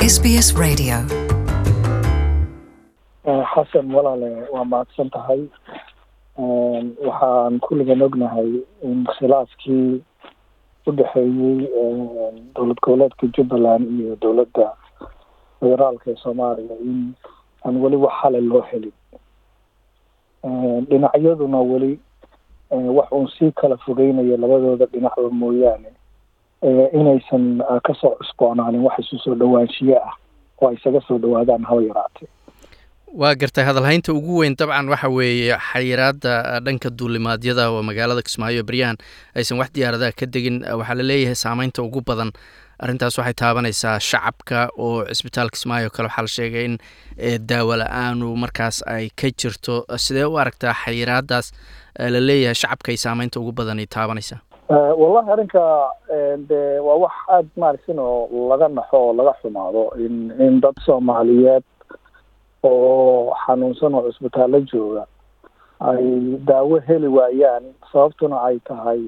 SBS Radio. xasan walaale waa mahadsan tahay waxaan kulligan ognahay in khilaafkii u dhexeeyey dowlad goboleedka jubbaland iyo dowladda federaalka ee soomaaliya in aan weli wax xalay loo helin dhinacyaduna weli wax uun sii kala fogeynayo labadooda dhinacba mooyaane inaysan kasoo cusboonaanin wax isu soo dhawaanshiye ah oo ay isaga soo dhawaadaan haba yaraatee waa gartay hadalhaynta ugu weyn dabcan waxa weeye xayiraada dhanka duulimaadyada oo magaalada kismaayo beryahan aysan wax diyaaradaha ka degin waxaa la leeyahay saameynta ugu badan arrintaas waxay taabanaysaa shacabka oo cisbitaal kismaayo kale waxaa la sheegay in daawo la-aanu markaas ay ka jirto sidee u aragtaa xayiraadaas la leeyahay shacabka ay saameynta ugu badan ay taabanaysaa wallahi arrinka de waa wax aada maaragtin oo laga naxo oo laga xumaado in in dad soomaaliyeed oo xanuunsan oo cusbitaallo jooga ay daawo heli waayaan sababtuna ay tahay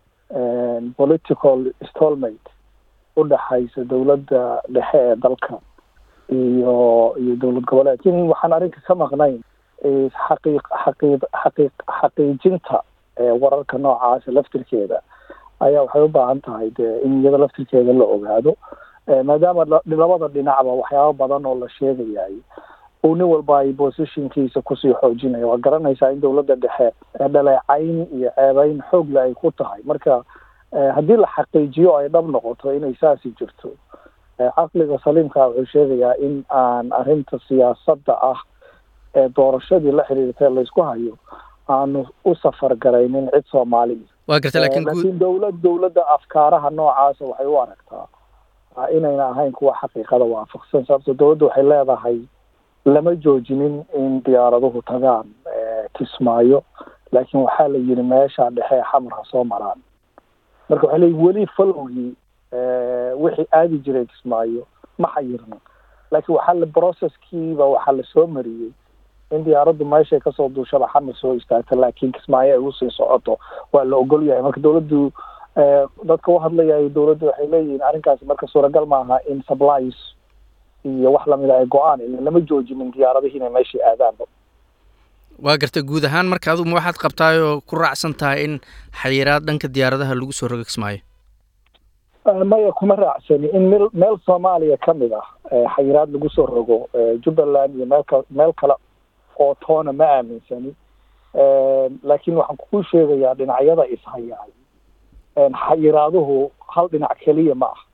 political stolmate u dhexaysa dowladda dhexe ee dalka iyo iyo dowlad goboleed lakin waxaan arrinka ka maqnayn xaqiiq xaqiiq xaqiiq xaqiijinta wararka noocaasa laftirkeeda ayaa waxay u baahan tahay de in iyada laftirkeeda la ogaado maadaama labada dhinacba waxyaaba badan oo la sheegayay uu nin walba ay positionkiisa kusii xoojinaya waa garanaysaa in dowladda dhexe dhaleecayn iyo ceebeyn xoogle ay ku tahay marka haddii la xaqiijiyo ay dhab noqoto inay saasi jirto caqliga saliimka wuxuu sheegayaa in aan arrinta siyaasadda ah ee doorashadii la xiriirtay laysku hayo aanu u safar garaynin cid soomaaliya waa gartay lakin laakiin dowlad dowladda afkaaraha noocaasa waxay u aragtaa inayna ahayn kuwa xaqiiqada waafaqsan sababto dowladda waxay leedahay lama joojinin in diyaaraduhu tagaan kismaayo laakiin waxaa la yidhi meesha dhexe xamar ha soo maraan marka waxay leeyihin weli falowgii wixii aadi jiray kismaayo ma xayirna laakiin waxaa la processkiiba waxaa lasoo mariyey in diyaaraddu meeshay kasoo duushaba xamar soo istaagta laakiin kismaayo ay usii socoto waa la ogol yahay marka dowladdu dadka u hadlayayo dowladdu waxay leeyihiin arrinkaasi marka suuragal maaha in supplies iyo wax lamida ay go-aan ila lama joojinin diyaaradihii inay meeshai aadaanba waa gartay guud ahaan marka adugu ma waxaad qabtaayoo ku raacsan tahay in xayiraad dhanka diyaaradaha lagu soo rogo kismaayo maya kuma raacsani in meel meel soomaaliya ka mid ah xayiraad lagu soo rogo jubbaland iyo meelka meel kale oo toona ma aaminsani laakiin waxaan kuu sheegayaa dhinacyada ishayaay xayiraaduhu hal dhinac keliya ma ah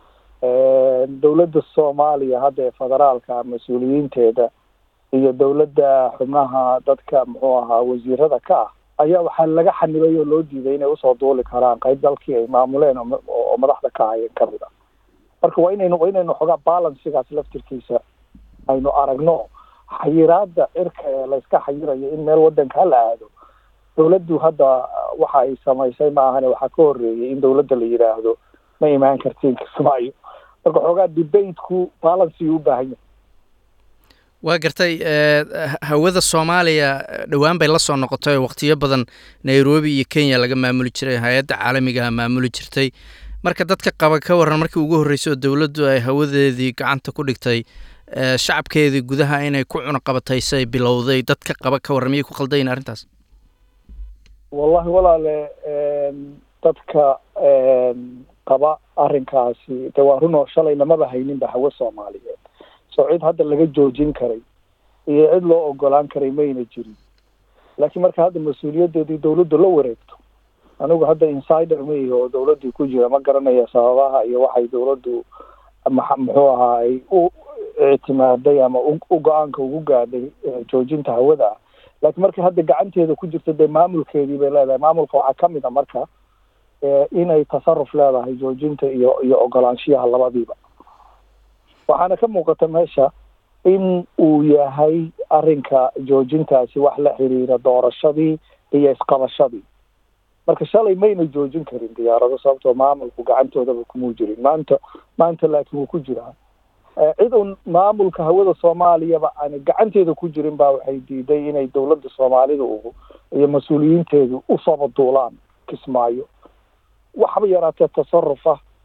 dowladda soomaaliya hadda ee federaalka mas-uuliyiinteeda iyo dowladda xubnaha dadka muxuu ahaa wasiirada ka ah ayaa waxaa laga xanibay oo loo diiday inay usoo duuli karaan qayb dalkii ay maamuleen oo madaxda ka ahayeen kamid a marka waa inaynu waa inaynu xogaa balansigaas laftirkiisa aynu aragno xayiraada cirka ee layska xayirayo in meel wadanka hala aado dowladdu hadda waxa ay samaysay ma ahane waxaa ka horeeyay in dowladda la yidhaahdo ma imaan kartiin kismaayo marka xoogaa debateku balancy u baahan yahay waa gartay hawada soomaaliya dhowaan bay la soo noqotay oo waqtiyo badan nairobi iyo kenya laga maamuli jiray hay-adda caalamigaha maamuli jirtay marka dadka qaba ka waran markii ugu horreysay oo dowladdu ay hawadeedii gacanta ku dhigtay shacabkeedii gudaha inay ku cunaqabataysay bilowday dadka qaba ka warran miyay ku khaldayin arrintaas wallahi walaale dadka qaba arrinkaasi de waa runoo shalay lamaba hayninba hawo soomaaliyeed soo cid hadda laga joojin karay iyo cid loo ogolaan karay mayna jirin laakiin marka hadda mas-uuliyadeedii dowladdu la wareegto anigu hadda insider maihi oo dowladdii ku jira ma garanaya sababaha iyo waxay dowladdu muxuu ahaa ay u ictimaaday ama u go-aanka ugu gaadhay joojinta hawada ah laakiin markay hadda gacanteeda ku jirto dee maamulkeedii bay leedahay maamulka waxaa kamid a marka inay tasaruf leedahay joojinta iyo iyo ogolaanshiyaha labadiiba waxaana ka muuqata meesha in uu yahay arrinka joojintaasi wax la xiriira doorashadii iyo isqabashadii marka shalay mayna joojin karin diyaarado sababtoo maamulku gacantoodaba kumuu jirin maanta maanta laakiin wuu ku jiraa cid uun maamulka hawada soomaaliyaba aan gacanteeda ku jirin baa waxay diiday inay dowladda soomaalida ugu iyo mas-uuliyiinteedu usooba duulaan kismaayo waxba yaraatee tasaruf ah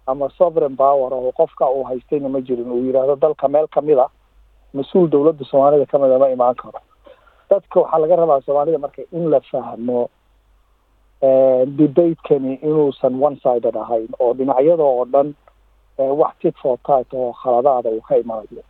ama sovereign power oo qofka uu haystayna ma jirin uu yidhaahdo dalka meel kamid a mas-uul dowladda soomaalida kamid a ma imaan karo dadka waxaa laga rabaa soomaalida marka in la fahmo debatekani inuusan one sided ahayn oo dhinacyada oo dhan wax tit for tat oo khaladaada uu ka imanayo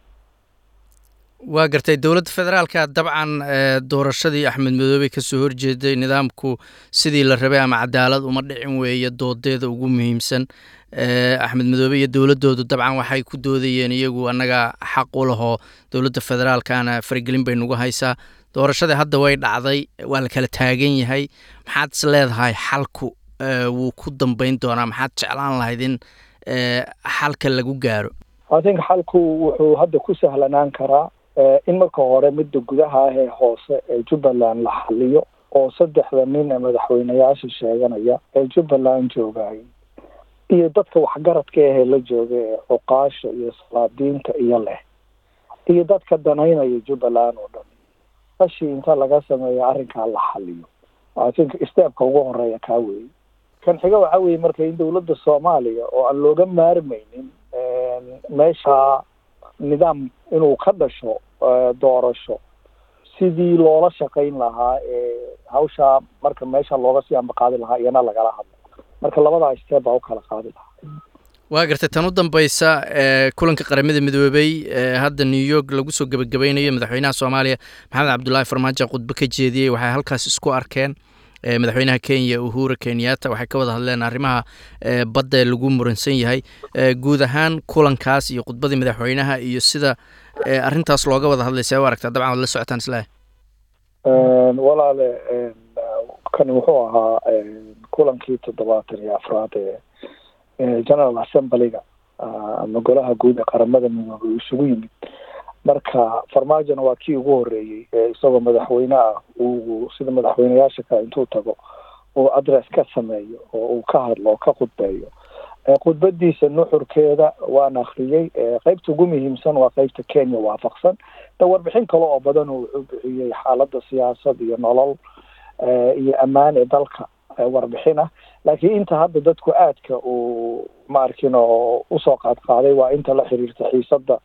waa gartay dowladda federaalka dabcan doorashadii axmed madoobe kasoo horjeeday nidaamku sidii la rabay ama cadaalad uma dhicin weeye doodeeda ugu muhiimsan axmed madoobe iyo dowladoodu dabcan waxay ku doodayeen iyagu annaga xaq u lahoo dowladda federaalkana faragelin bay nagu haysaa doorashadii hadda way dhacday waa la kala taagan yahay maxaad is leedahay xalku wuu ku dambeyn doonaa maxaad jeclaan lahayd in xalka lagu gaaro i think xalku wuxuu hadda ku sahlanaan karaa in marka hore midda gudaha ah ee hoose ee jubbaland la xaliyo oo saddexda nin ee madaxweyneyaasha sheeganaya ee jubbaland joogay iyo dadka waxgaradka ahee la jooga ee cuqaasha iyo salaadiinta iyo leh iyo dadka danaynaya jubbaland oo dhan fashi inta laga sameeyo arrinkaa la xaliyo i think steebka ugu horeeya kaa weeye kan xiga waxaa weeye marka in dowladda soomaaliya oo aan looga maarmaynin meesha nidaam inuu ka dhasho doorasho sidii loola shaqayn lahaa ee hawshaa marka meesha looga sii ambaqaadi lahaa iyana lagala hadlo marka labadaa steeb baa u kala qaadi lahaa waa gartay tan u dambeysa kulanka qaramada midoobey hadda new york lagu soo gebagabaynayo madaxweynaha soomaaliya maxamed cabdullaahi farmaajo khudbo ka jeediyey waxay halkaas isku arkeen madaxweynaha kenya uhura kenyatta waxay ka wada hadleen arrimaha badda lagu muransan yahay guud ahaan kulankaas iyo khudbadii madaxweynaha iyo sida arrintaas looga wada hadlay see u aragtaa dabcan waad la socotaan islaah walaale kani wuxuu ahaa kulankii toddobaatan iyo afraad ee general assemblyga ama golaha guud ee qaramada midoobay uu isugu yimid marka farmaajona waa kii ugu horeeyey ee isagoo madaxweyne ah uu sida madaxweyneyaasha kale intuu tago uu address ka sameeyo oo uu ka hadlo oo ka khudbeeyo khudbadiisa nuxurkeeda waan akriyey qeybta ugu muhiimsan waa qeybta kenya waafaqsan da warbixin kale oo badan oo wuxuu bixiyey xaaladda siyaasad iyo nolol iyo ammaan ee dalka warbixin ah laakiin inta hadda dadku aadka uu maarkin oo usoo qaad qaaday waa inta la xiriirta xiisada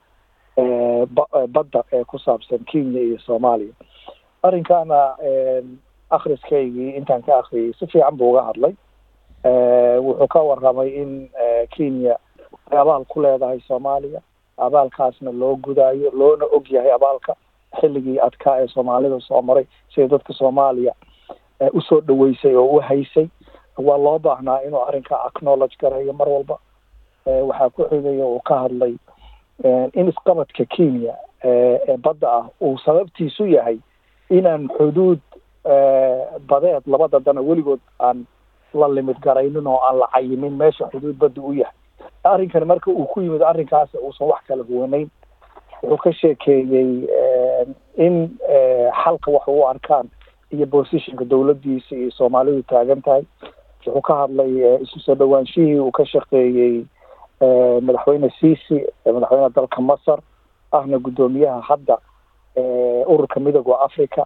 badda ee ku saabsan kenya iyo soomaaliya arrinkaana akhriskaygii intaan ka akriyay si fiican buu uga hadlay wuxuu ka warramay in kenya ay abaal ku leedahay soomaaliya abaalkaasna loo gudaayo loona og yahay abaalka xilligii adkaa ee soomaalida soo maray sida dadka soomaaliya usoo dhaweysay oo u haysay waa loo baahnaa inuu arrinka acknowledge gareeyo mar walba waxaa ku xigaya uu ka hadlay in isqabadka kenya ee badda ah uu sababtiisu yahay inaan xuduud badeed labada dana weligood aan la limid garaynin oo aan la cayimin meesha xuduud badda u yahay arrinkani marka uu ku yimid arrinkaas uusan wax kala huwanayn wuxuu ka sheekeeyey in xalka wax u arkaan iyo positionka dowladdiisa iyo soomaalidu taagan tahay wuxuu ka hadlay isu soo dhawaanshihii uu ka shaqeeyey madaxweyne ciisi madaxweyneha dalka masar ahna guddoomiyaha hadda ururka midooda africa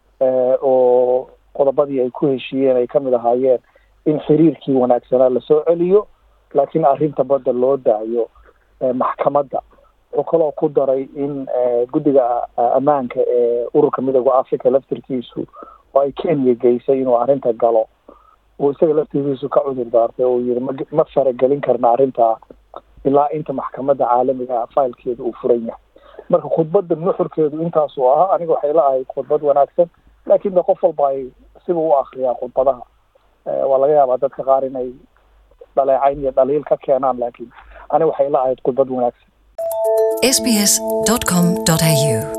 oo qodobadii ay ku heshiiyeen ay kamid ahaayeen in xiriirkii wanaagsanaa lasoo celiyo laakiin arrinta badda loo daayo maxkamadda wuxuu kaloo ku daray in guddiga ammaanka ee ururka midooda africa laftirkiisu oo ay kenya geysay inuu arrinta galo uu isaga laftirkiisu ka cudur daartay oo yiri ma ma faragelin karna arrintaa ilaa inta maxkamadda caalamiga failkeeda uu furan yahay marka khudbadda nuxurkeedu intaasuu ahaa aniga waxay la ahayd khudbad wanaagsan laakiin de qof walba ay siba u akriyaa khudbadaha waa laga yaabaa dadka qaar inay dhaleecayn iyo dhaliil ka keenaan laakiin aniga waxay la ahayd khudbad wanaagsan sbs.com.au